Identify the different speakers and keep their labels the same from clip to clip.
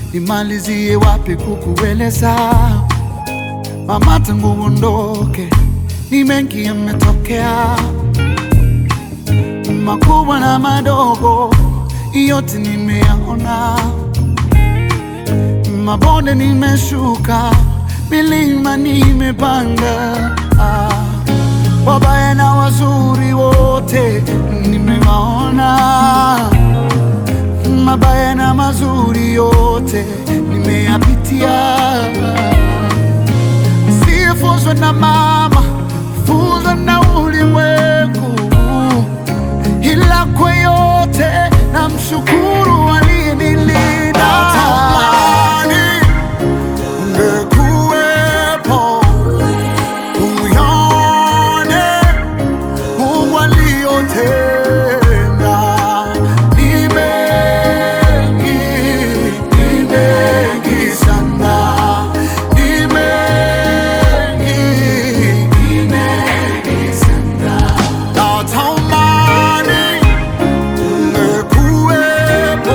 Speaker 1: nimalizie wapi kukueleza mama, tangu uondoke ni mengi yametokea, makubwa na madogo, yote nimeyaona, mabonde nimeshuka, milima nimepanda, ah, wabaya na wazuri wote nimewaona mabaya na mazuri yote nimeyapitia. Sifunzwe na mama, funzwa na ulimwengu, ila kwa yote na mshukuru aliyenilinda. Natamani ungekuwepo uyaone Mungu aliyotenda ni mengi, ni mengi sana, ni mengi, ni mengi sana. Natamani ungekuwepo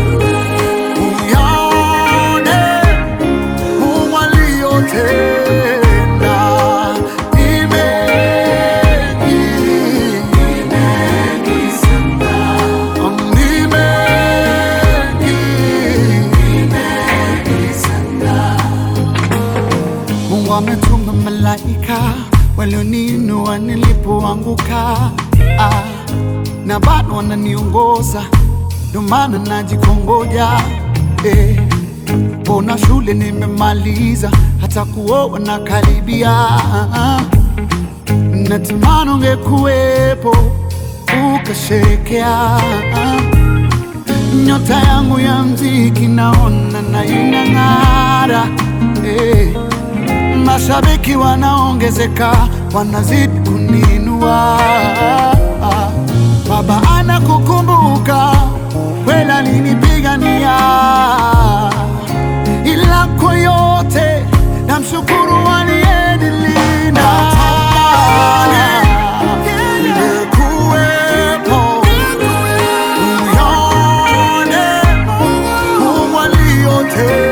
Speaker 1: uyaone Mungu aliyotenda ni mengi, ni mengi sana, ni mengi, ni mengi sana. Mungu ametuma malaika walioninua nilipoanguka, ah, na bado wananiongoza, ndio maana najikongoja eh. Mbona shule nimemaliza, hata kuoa na karibia. Natamani ungekuwepo ukasherekea nyota yangu ya mziki, naona na inang'ara eh. Mashabiki wanaongezeka, wanazidi kuninua. Baba anakukumbuka, kweli alinipigania ila kwa yote namshukuru aliyenilinda. Ungekuwepo uyaone Mungu aliyotenda